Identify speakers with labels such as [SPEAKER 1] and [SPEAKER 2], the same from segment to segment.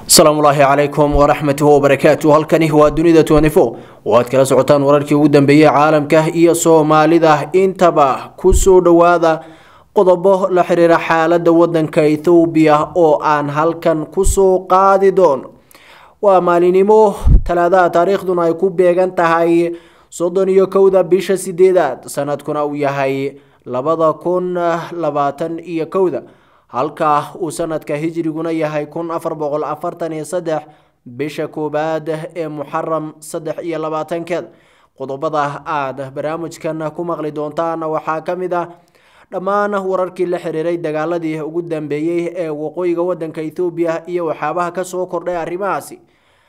[SPEAKER 1] asalaamu ulaahi calaykum waraxmatuhi wabarakaatu halkani waa dunida tnfo oo aad kala socotaan wararkii ugu dambeeyey caalamka iyo soomaalida intaba kusoo dhowaada qodobo la xiriira xaalada wadanka ethoobiya oo aan halkan kusoo qaadi doono waa maalinimo talaadaha taariikhduna ay ku beegan tahay soddon iyo kowda bisha sideedaad sanadkuna uu yahay labada kun labaatan iyo kowda halka uu sanadka hijriguna yahay kun afar boqol afartan iyo saddex bisha koowaad ee muxaram saddex iyo labaatankeed qodobada aada barnaamijkan ku maqli doontaan waxaa ka mid ah dhammaan wararkii la xiriiray dagaaladii ugu dambeeyey ee waqooyiga wadanka ethoobiya iyo waxyaabaha kasoo kordhay arrimahaasi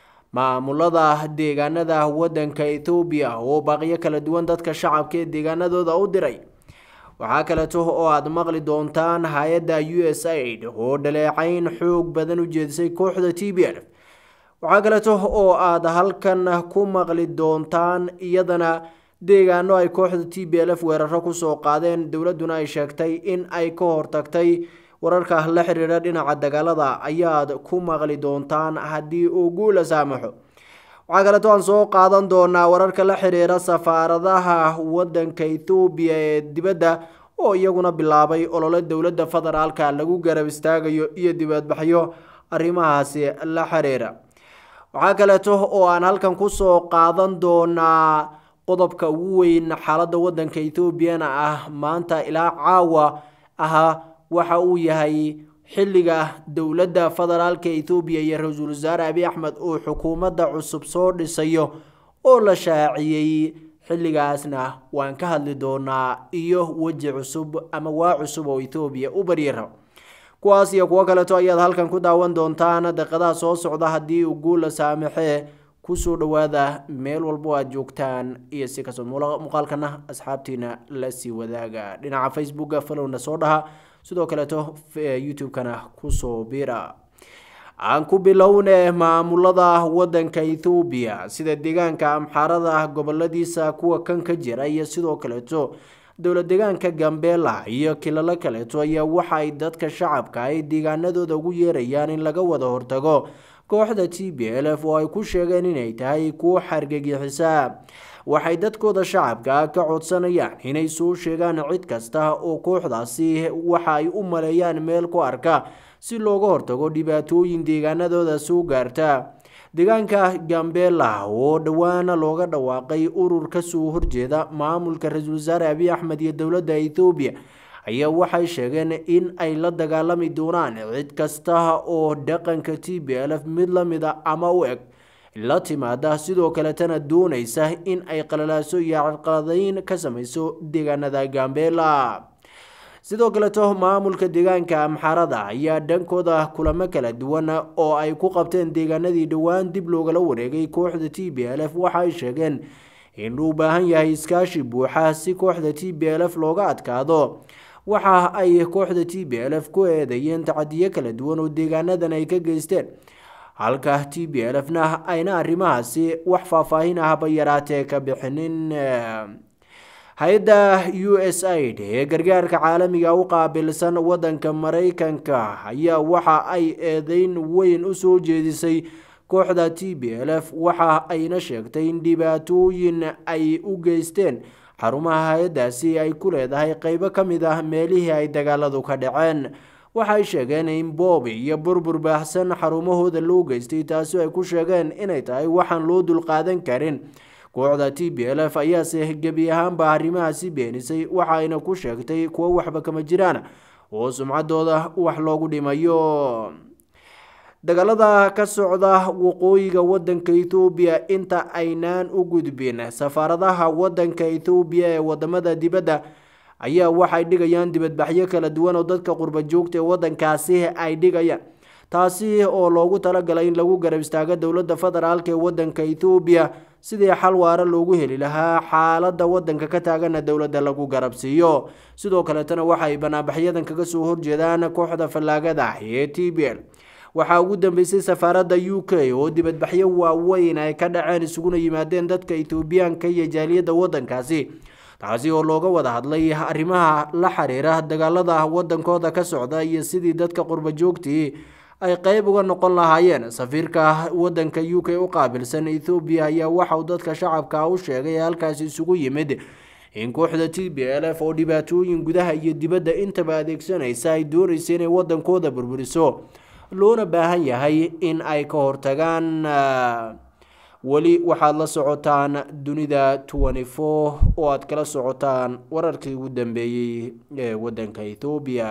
[SPEAKER 1] maamulada deegaanada wadanka ethoobiya oo baaqiyo kala duwan dadka shacabka ee deegaanadooda u diray waxaa kaleeto oo aada maqli doontaan hay-adda u s aid oo dhaleecayn xoog badan u jeedisay kooxda t b l waxaa kaleeto oo aada halkan ku maqli doontaan iyadana deegaano ay kooxda t b l f weeraro kusoo qaadeen dowladuna ay sheegtay in ay ka hortagtay wararka la xiriira dhinaca dagaalada ayaad ku maqli doontaan haddii uu guula saamaxo waxaa kaleeto aan soo qaadan doonaa wararka la xiriira safaaradaha wadanka ethoobiya ee dibadda oo iyaguna bilaabay olole dowladda federaalka lagu garab istaagayo iyo dibadbaxyo arrimahaasi la xiriira waxaa kaleeto oo aan halkan kusoo qaadan doonaa qodobka ugu weyn xaaladda wadanka ethoobiana ah maanta ilaa caawa aha waxa uu yahay xilliga dowladda federaalka ethoobiya iyo ra-iisul wasaare abiy axmed uu xukuumadda cusub soo dhisayo oo la shaaciyey xilligaasna waan ka hadli doonaa iyo weji cusub ama waa cusub oo ethoobiya u baryara kuwaas iyo kuwo kaleeto ayaad halkan ku daawan doontaan daqiiqadaha soo socda haddii uu guula saamaxee kusoo dhowaada meel walbo aad joogtaan iyo si kastoo muuqaalkana asxaabtiina la sii wadaaga dhinaca facebooka falowna soo dhaha sidoo kaleeto youtube-kana kusoo bira aan ku bilowne maamulada wadanka ethoobiya sida deegaanka amxaarada goboladiisa kuwa kan ka jira iyo sidoo kaleeto dowla deegaanka gambeela iyo kilalo kaleeto ayaa waxaay dadka shacabka ay deegaanadooda ugu yeerayaan in laga wada hortago kooxda t b l f oo ay ku sheegeen inay tahay kuwo xargagixisa waxay dadkooda shacabka ka codsanayaan inay soo sheegaan cid kasta oo kooxdaasi waxa ay u maleeyaan meel ku arka si looga hortago dhibaatooyin deegaanadooda soo gaarta deegaanka gambela oo dhowaana looga dhawaaqay urur kasoo horjeeda maamulka ra-iisul wasaare abiy axmed iyo dowladda ethoobiya ayaa waxay sheegeen in ay la dagaalami doonaan cid kasta oo dhaqanka t b l f mid lamida ama u eg la timaada sidoo kaletana doonaysa in ay qalalaaso iyo carqaladeyn ka sameyso deegaanada gambela sidoo kaleto maamulka deegaanka amxarada ayaa dhankooda kulamo kala duwan oo ay ku qabteen deegaanadii dhowaan dib loogala wareegay kooxda t b l f waxa ay sheegeen in uu baahan yahay iskaashi buuxa si kooxda t b l f looga adkaado waxa ay kooxda t b l f ku eedeeyeen tacadiyo kala duwan oo deegaanadan ay ka geysteen halka t b l f na ayna arrimahaasi wax faahfaahin ahba yaraatee ka bixinin hay-adda u s aid ee gargaarka caalamiga u qaabilsan wadanka mareykanka ayaa waxa ay eedeyn weyn usoo jeedisay kooxda t b l f waxa ayna sheegtay in dhibaatooyin ay u geysteen xarumaha hay-addaasi ay ku leedahay qeybo ka mid ah meelihii ay dagaaladu ka dhaceen waxay sheegeen in boobi iyo burbur baahsan xarumahooda loo geystay taasi ay ku sheegeen inay tahay waxaan loo dulqaadan karin kooxda t b l f ayaase gebi ahaanba arrimahaasi beenisay waxayna ku sheegtay kuwo waxba kama jiraan oo sumcadooda wax loogu dhimayo dagaalada ka socda waqooyiga wadanka ethoobiya inta aynaan u gudbin safaaradaha wadanka ethoobiya ee wadamada dibadda ayaa waxay dhigayaan dibadbaxyo kala duwan oo dadka qurba joogta ee wadankaasi ay dhigayaan taasi oo loogu talagalay in lagu garab istaago dowladda federaalk ee wadanka ethoobiya sidii xal waara loogu heli lahaa xaalada wadanka ka taagana dowladda lagu garabsiiyo sidoo kaleetana waxay banaanbaxyadan kaga soo horjeedaan kooxda fallaagada ee t b l waxaa ugu dambeysay safaaradda u k oo dibadbaxyo waaweyn ay ka dhaceen isuguna yimaadeen dadka ethoobiyaanka iyo jaaliyadda wadankaasi taasi oo looga wada hadlay arrimaha la xiriira dagaalada wadankooda ka socda iyo sidii dadka qurba joogtii ay qeyb uga noqon lahaayeen safiirka wadanka u k u qaabilsan ethoobiya ayaa waxauu dadka shacabka u sheegay ee halkaasi isugu yimid in kooxda t b l f oo dhibaatooyin gudaha iyo dibadda intaba adeegsanaysa ay doonaysa inay wadankooda burburiso loona baahan yahay in ay ka hortagaan weli waxaad la socotaan dunida twenty four oo aad kala socotaan wararkii ugu dambeeyey ee wadanka ethoobiya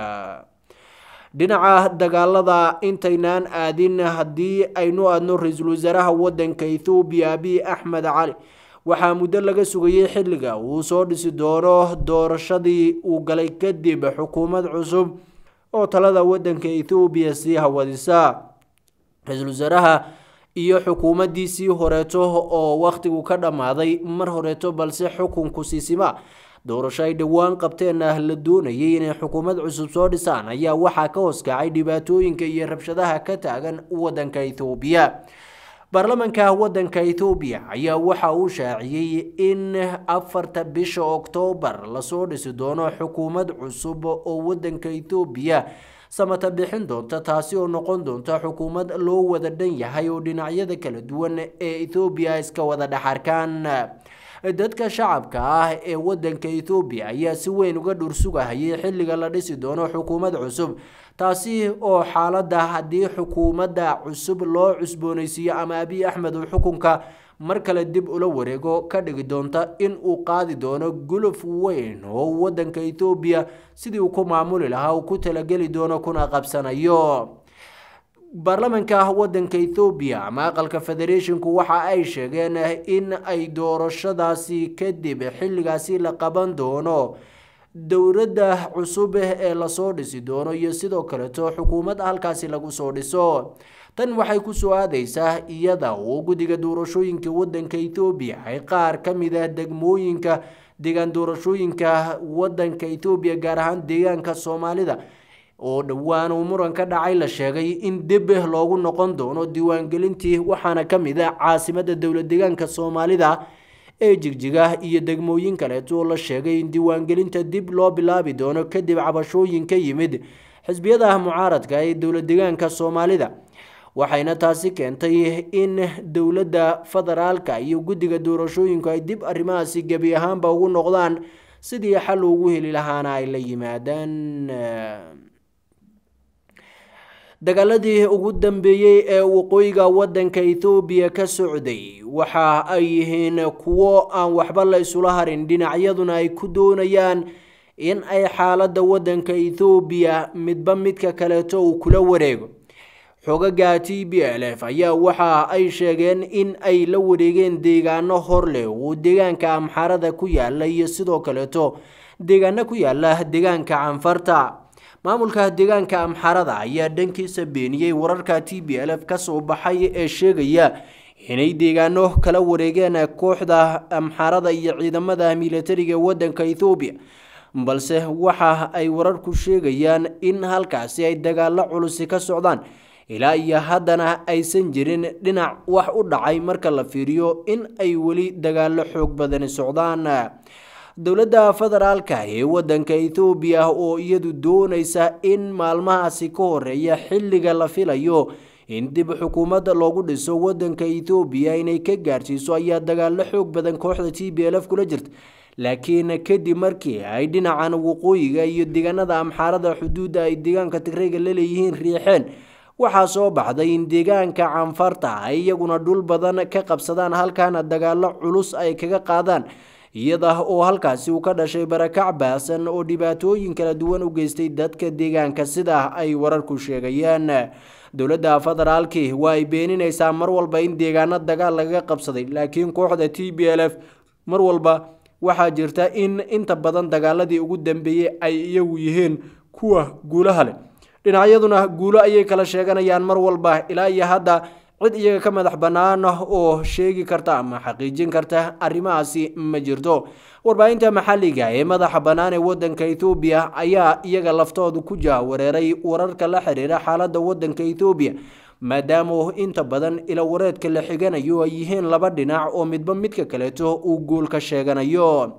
[SPEAKER 1] dhinaca dagaalada intaynaan aadin haddii aynu aadno ra-iisul wasaaraha wadanka ethoobiya abiy axmed cali waxaa muddo laga sugayay xilliga uu soo dhisi doono doorashadii uu galay kadib xukuumad cusub oo talada wadanka ethoobiya sii hawadisa ra-iisul wasaaraha iyo xukuumaddiisii horeeto oo wakhtigu ka dhammaaday mar horeeto balse xukunku siisima doorasho ay dhowaan qabteenna la doonayay inay xukuumad cusub soo dhisaan ayaa waxaa ka hoskacay dhibaatooyinka iyo rabshadaha ka taagan wadanka ethoobiya baarlamanka wadanka ethoobiya ayaa waxa uu shaaciyey in afarta bisha oktoobar lasoo dhisi doono xukuumad cusub oo wadanka ethoobiya samata bixin doonta taasi oo noqon doonta xukuumad loo wada dhan yahay oo dhinacyada kala duwan ee ethoobiya iska wada dhexarkaan dadka shacabka ah ee wadanka ethoobiya ayaa si weyn uga dhursugahayay xilliga la dhisi doono xukuumad cusub taasi oo xaaladda haddii xukuumadda cusub loo cusboonaysiiyo ama abiy axmed uu xukunka mar kale dib ula wareego ka dhigi doonta in uu qaadi doono guluf weyn oo wadanka ethoobiya sidii uu ku maamuli lahaa uu ku talageli doono kuna qabsanayo baarlamanka wadanka ethoobiya ama aqalka federeeshinku waxa ay sheegeen in ay doorashadaasi kadib xilligaasi la qaban doono dowladda cusub ee lasoo dhisi doono iyo sidoo kaleeto xukuumad halkaasi lagu soo dhiso tan waxay kusoo aadeysaa iyada oo guddiga doorashooyinka wadanka ethoobiya ay qaar ka mid ah degmooyinka deegaan doorashooyinka wadanka ethoobiya gaar ahaan deegaanka soomaalida oo dhowaan uu muran ka dhacay la sheegay in dib loogu noqon doono diiwaangelintii waxaana ka mid ah caasimada dowla deegaanka soomaalida ee jigjiga iyo degmooyin kaleeto oo la sheegay in diiwaangelinta dib loo bilaabi doono kadib cabashooyin ka yimid xisbiyada mucaaradka ee dowla deegaanka soomaalida waxayna taasi keentay in dowladda federaalka iyo guddiga doorashooyinku ay dib arrimahaasi gebi ahaanba ugu noqdaan sidii xal ugu heli lahaana ay la yimaadaan dagaaladii ugu dambeeyey ee waqooyiga wadanka ethoobiya ka socday waxa ay yihiin kuwo aan waxba la isula harin dhinacyaduna ay ku doonayaan in ay xaaladda wadanka ethoobiya midba midka kaleeto uu kula wareego xogaga t b l f ayaa waxa ay sheegeen in ay la wareegeen deegaano hor leh oo deegaanka amxarada ku yaala iyo sidoo kaleeto deegaano ku yaala deegaanka canfarta maamulka deegaanka amxarada ayaa dhankiisa beeniyey wararka t b l f kasoo baxay ee sheegaya inay deegaano kala wareegeen kooxda amxarada iyo ciidamada milatariga wadanka ethoobiya balse waxa ay wararku sheegayaan in halkaasi ay dagaalo culusi ka socdaan ilaa iyo haddana aysan jirin dhinac wax u dhacay marka la fiiriyo in ay weli dagaalo xoog badani socdaan dowladda federaalka ee wadanka ethoobiya oo iyadu doonaysa in maalmahaasi ka horeeya xilliga la filayo in dib xukuumadda loogu dhiso wadanka ethoobiya inay ka gaarsiiso ayaa dagaalo xoog badan kooxda t b l f kula jirta laakiin kadib markii ay dhinacan waqooyiga iyo deegaanada amxaarada xuduudda ay deegaanka tigrayga la leeyihiin riixeen waxaa soo baxday in deegaanka canfarta ay iyaguna dhul badan ka qabsadaan halkaana dagaalo culus ay kaga qaadaan iyada oo halkaasi uu ka dhashay barakac baasan oo dhibaatooyin kala duwan u geystay dadka deegaanka sida ay wararku sheegayaan dowladda federaalki waa ay beeninaysaa mar walba in deegaano dagaal lagaga qabsaday laakiin kooxda t b l f mar walba waxaa jirta in inta badan dagaaladii ugu dambeeyey ay iyagu yihiin kuwa guulaha leh dhinacyaduna guulo ayay kala sheeganayaan mar walba ilaa iyo hadda cid iyaga ka madax bannaan oo sheegi karta ama xaqiijin karta arrimahaasi ma jirto warbaahinta maxalliga ee madaxa bannaan ee wadanka ethoobiya ayaa iyaga laftoodu ku jahwareeray wararka la xiriira xaaladda wadanka ethoobiya maadaama inta badan ila wareedka la xiganayo ay yihiin laba dhinac oo midba midka kaleeto uu guul ka sheeganayo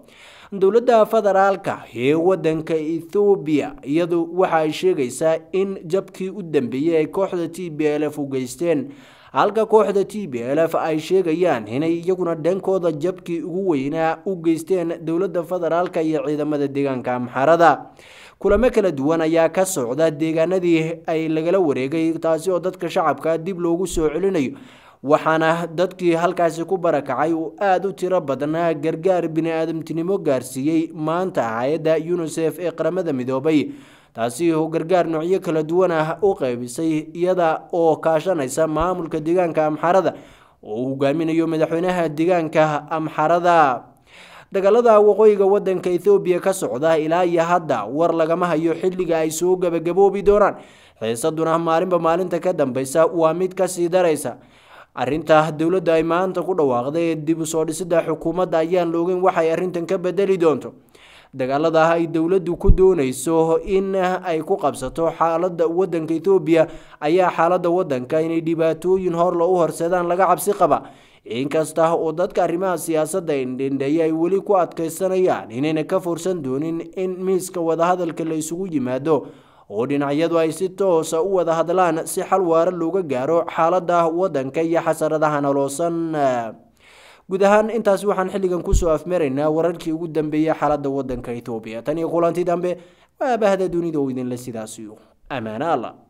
[SPEAKER 1] dowladda federaalka ee wadanka ethoobiya iyadu waxa ay sheegaysaa in jabkii u dambeeyey ay kooxda t b l f u geysteen halka kooxda t b l f ay sheegayaan inay iyaguna dhankooda jabkii ugu weynaa u geysteen dowladda federaalka iyo ciidamada deegaanka amxarada kulamo kala duwan ayaa ka socda deegaanadii ay lagala wareegay taasi oo dadka shacabka dib loogu soo celinayo waxaana dadkii halkaasi ku barakacay uu aada u tiro badnaa gargaar bini-aadamtinimo gaarsiiyey maanta hay-adda unisef ee qaramada midoobay taasi oo gargaar noocyo kala duwan ah u qeybisay iyada oo kaashanaysa maamulka deegaanka amxarada oo uu hogaaminayo madaxweynaha deegaanka amxarada dagaalada waqooyiga wadanka ethoobiya ka socda ilaa iyo hadda war lagama hayo xilliga ay soo gabagaboobi doonaan xiisaduna maalinba maalinta ka dambeysa waa mid kasii daraysa arinta dowladda ay maanta ku dhawaaqday ee dib u soo dhisida xukuumadda ayaan la ogeyn waxay arrintan ka bedeli doonto dagaalada ay dowladdu ku doonayso in ay ku qabsato xaaladda wadanka ethoobiya ayaa xaaladda wadanka inay dhibaatooyin horla u horseedaan laga cabsi qaba inkasta oo dadka arrimaha siyaasadda indhendheeya ay weli ku adkeysanayaan inayna ka fursan doonin in miiska wadahadalka la isugu yimaado oo dhinacyadu ay si toosa u wada hadlaan si xal waara looga gaaro xaaladda wadanka iyo xasaradaha noloosan guud ahaan intaas waxaan xilligan kusoo afmaraynaa wararkii ugu dambeeyey xaaladda wadanka etoobiya tan iyo kulanti dambe waa bahda dunida oo idinle sidaasiyo ammaano alla